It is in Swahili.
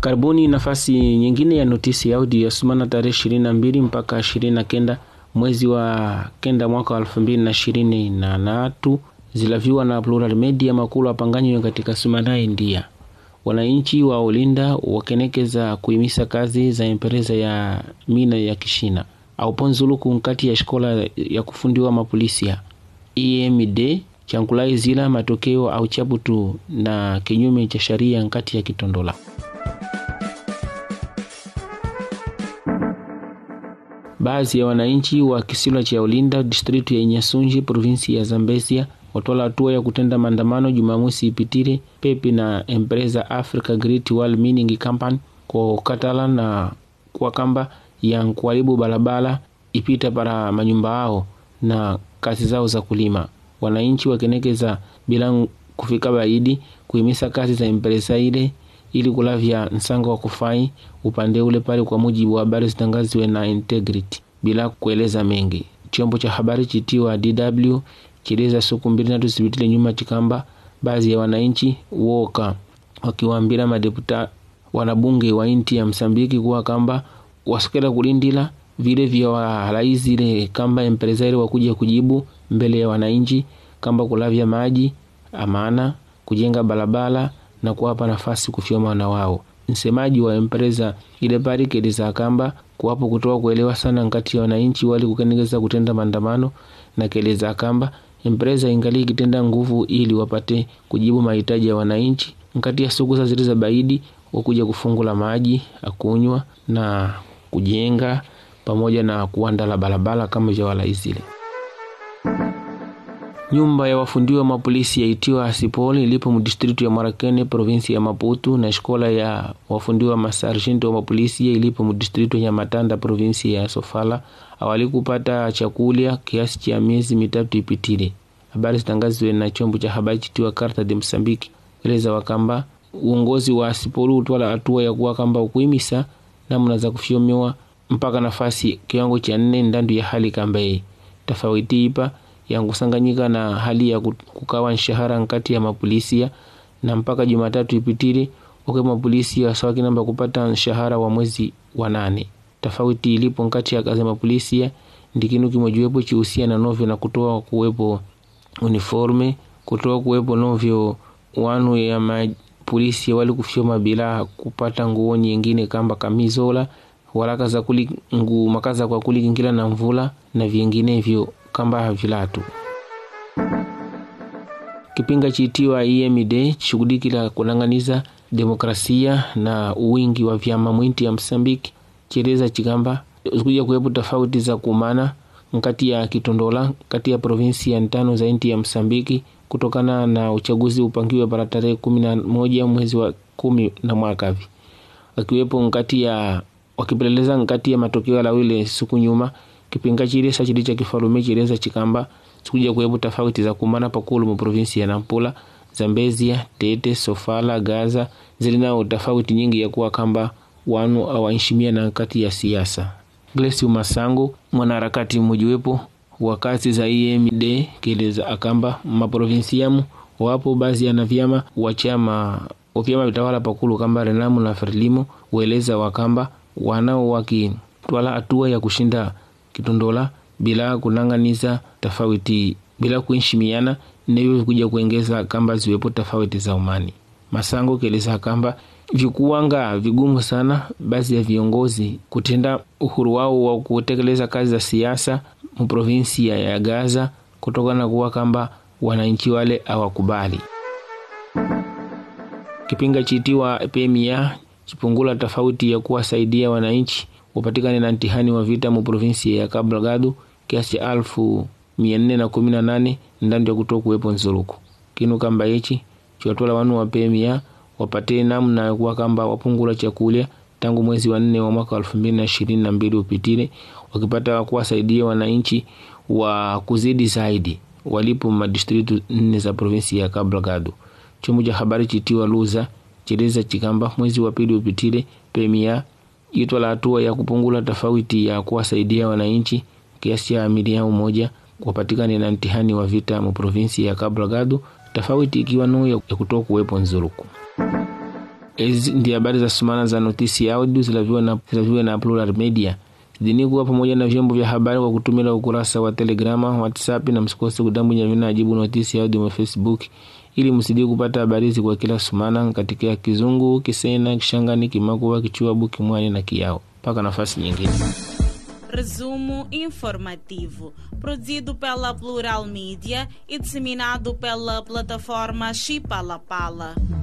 Karibuni nafasi nyingine ya notisi ya audio yasomana tarehe ishirini na mbili mpaka ishirini na kenda mwezi wa kenda mwaka wa elfu mbili na ishirini na tatu zilaviwa na Plural Media makulu apanganywe katika sumana India. Wananchi wa Olinda wakenekeza kuimisa kazi za empresa ya mina ya kishina auponzuluku nkati ya shikola ya kufundiwa mapolisia EMD chankulai zila matokeo au chaputu na kinyume cha sharia nkati ya kitondola Baadhi ya wananchi wa kisiwa cha Olinda distritu ya Nyasunji provinsi ya Zambezia watwala hatua ya kutenda maandamano Jumamosi ipitire pepi na empresa Africa Great Wall Mining Company kwa katala na kwa kamba ya nkuharibu barabara ipita para manyumba ao na kazi zao za kulima. Wananchi wakenekeza bila kufika baidi kuhimisa kazi za empresa ile ili kulavya nsanga wa kufai upande ule pale, kwa mujibu wa habari zitangaziwe na Integrity bila kueleza mengi. Chombo cha habari chitiwa DW chiliza siku mbili natu zibitile nyuma chikamba baadhi ya wananchi woka wakiwaambira madeputa wanabunge wa inti ya Msambiki kuwa kamba wasikera kulindila vile vya walaizile kamba empresa ile wakuja kujibu mbele ya wananchi kamba kulavya maji amana kujenga barabara na kuwapa nafasi kufyoma wana wao. Msemaji wa empresa ile pale keleza kamba kuwapo kutoa kuelewa sana nkati ya wananchi wali kukenegeza kutenda maandamano na keleza kamba empresa ingali ikitenda nguvu ili wapate kujibu mahitaji ya wananchi nkati ya siku za ziliza baidi wakuja kufungula maji akunywa na kujenga pamoja na kuandala barabara kama vya walaizile. Nyumba ya wafundiwa mapolisi yaitiwa Asipol ilipo mdistritu ya Marakene provinsi ya Maputo na shikola ya wafundiwa masarjenti wa mapolisi ilipo mdistritu ya Matanda provinsi ya Sofala awali kupata chakulia kiasi cha miezi mitatu ipitile. Habari zitangazwe na chombo cha habari chitiwa Carta de Msambiki eleza wakamba uongozi wa Asipol utwala hatua ya kuwa kamba ukuimisa namna za kufyomewa mpaka nafasi kiwango cha nne ndandu ya hali kambaye tofauti ipa yankusanganyika na hali ya kukawa nshahara nkati ya mapolisia na mpaka Jumatatu ipitili uke mapolisia sawaki namba kupata nshahara wa mwezi wa nane. Tofauti ilipo nkati ya kazi ya mapolisia ndikinu kimojiwepo chihusia na novyo na kutoa kuwepo uniforme kutoa kuwepo novyo wanu ya mapolisia wali kufyoma bila kupata nguo nyingine kamba kamizola walaka za kuli ngu makaza kwa kulikingila na mvula na vinginevyo kamba vilatu. Kipinga chitiwa EMD chishughulikila kunang'aniza demokrasia na uwingi wa vyama mwinti ya Msambiki chieleza chikamba zikuja kuwepo tofauti za kumana nkati ya kitondola kati ya provinsi ya ntano za inti ya Msambiki kutokana na uchaguzi upangiwe para tarehe kumi na moja mwezi wa kumi na mwakavi akiwepo nkati ya wakipeleleza nkati ya matokeo ya lawile siku nyuma kipinga chilesa chili cha kifalume chileza chikamba sikuja kuwepo tofauti za kumana pakulu mu provinsi ya Nampula, Zambezia, Tete, Sofala, Gaza zilinao tofauti nyingi ya kuwa kamba wanu awaishimia na kati ya siasa. Glesi Masango mwanaharakati mmojiwepo wa kazi za EMD kieleza akamba maprovinsiamu wapo baadhi ya na vyama wa chama wa vyama vitawala pakulu kamba Renamu na Frelimo ueleza wakamba wanao wakitwala hatua ya kushinda kitondola bila kunang'aniza tofauti bila kuheshimiana navyo kuja kuengeza kamba ziwepo tofauti za umani. Masango keleza kamba vikuwanga vigumu sana baadhi ya viongozi kutenda uhuru wao wa kutekeleza kazi za siasa mu provinsi ya Gaza kutokana na kuwa kamba wananchi wale hawakubali. Kipinga chitiwa PMA chipungula tofauti ya kuwasaidia wananchi wapatikane na ntihani wa vita mu provinsi ya Cabo Delgado kiasi cha alfu mia nne na kumi na nane ndani ya kutoa kuwepo nzuluku kinu kamba hichi chiwatwala wanu wa PMA wapate namna ya kuwa kamba wapungula chakulya tangu mwezi wa nne wa mwaka elfu mbili na ishirini na mbili upitile wakipata kuwasaidia wananchi wa kuzidi zaidi walipo madistritu nne za provinsi ya Cabo Delgado. Chombo cha habari chitiwa Luza chileza chikamba mwezi wa pili upitile PMA itwala hatua ya kupungula tofauti ya kuwasaidia wananchi kiasi cha milioni moja wapatikane na mtihani wa vita mu provinsi ya Cabo Delgado, tofauti ikiwa no ya kutoa kuwepo nzuruku. ezi ndi habari za sumana za notisi audio zilaviwa na, zilaviwa na Plural Media zidini kuwa pamoja na vyombo vya habari kwa kutumila ukurasa wa Telegrama, WhatsApp na msikose kudambunya vina ajibu notisi audio wa Facebook ili msidie kupata habari hizi kwa kila sumana katika Kizungu, Kisena, Kishangani, Kimakuwa, Kichuabu, Kimwani na Kiyao. Mpaka nafasi nyingine. Resumo informativo, produzido pela Plural Mídia e disseminado pela plataforma Chipalapala.